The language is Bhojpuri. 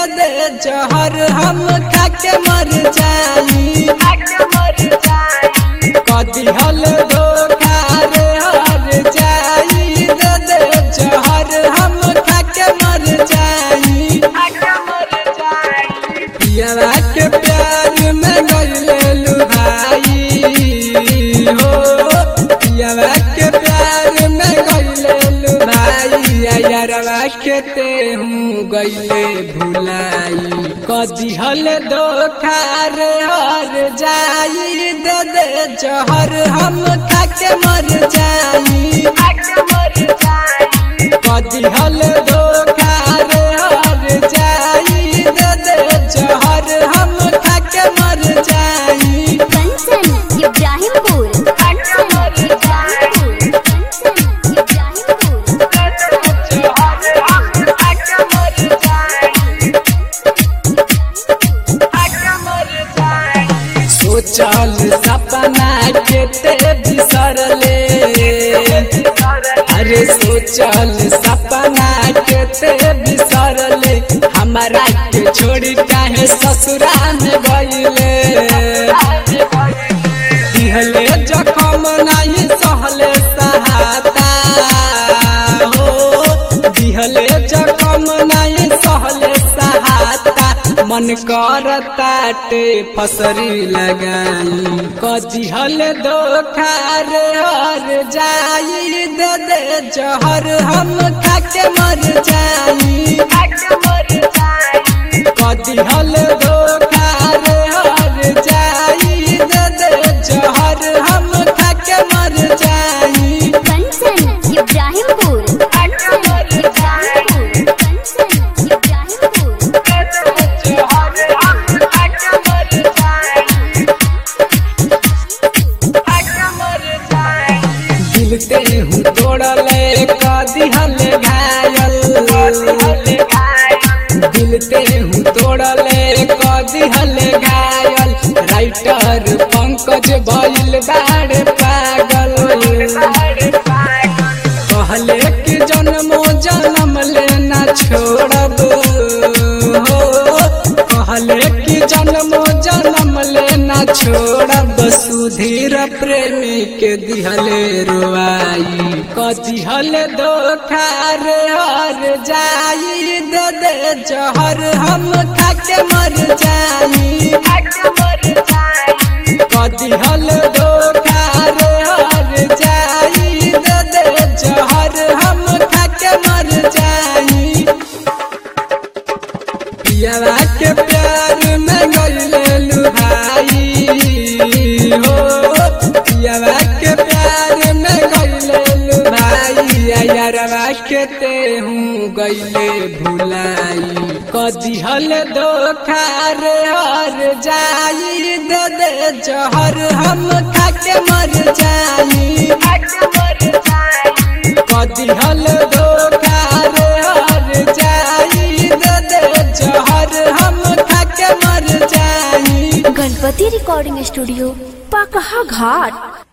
दे जहर हम खाके मर जाई कदी हल धोखा रे हर जाई दे दे जहर हम खाके मर जाई पियरा के प्यार में गईले लुभाई हो पियरा के प्यार में गईले लुभाई यारवा के ते हूँ गईले भुलाई कदी हल धोखा रे हर जाई दे दे जहर हम खाके मर जाई कदी हल धोखा रे हर जाई दे दे जहर हम खाके मर जाई कंचन इब्राहिमपुर कंचन इब्राहिमपुर कंचन इब्राहिमपुर सोचल सपना के ते बिसरले अरे सोचल सपना के ते बिसरले हमारा के छोड़ी काहे ससुरा में गईले दिहले जखम नहीं सहले सहाता हो दिहले जखम नहीं सहले सहाता मन करताटे फसरी लगाई कदिहल धोखा रे हर जाई दे दे जहर हम खाके मर जाई कदिहल धोखा रे हर जाई दे दे जहर हम खाके मर जाई कंचन इब्राहिमपुर कंचन इब्राहिमपुर कंचन इब्राहिमपुर दिलते हूँ तोड़ले कदिहल घायल दिलते हूँ तोड़ले कदिहल घायल राइटर पंकज भइल बाड़ पागल कहले कि जन्मो जन्म लेना छोड़ब हो कहले कि जन्मो जन्म लेना छोड़ब सुधीर प्रेमी के दिहले रुआई कदिहल धोखा रे हर जाई दे दे जहर हम खाके मर जाई कदिहल धोखा रे हर जाई दे दे जहर हम खाके मर जाई पियरा के प्यार में गईले लुभाई हो पियरा के प्यार में गईले लुभाई यारवा के ते हूँ गईले भुलाई कदिहल धोखा रे हर जाई दे दे जहर हम खाके मर जाई कदिहल धोखा रे हर जाई दे दे जहर हम खाके मर जाई गणपति रिकॉर्डिंग स्टूडियो पाकहा घाट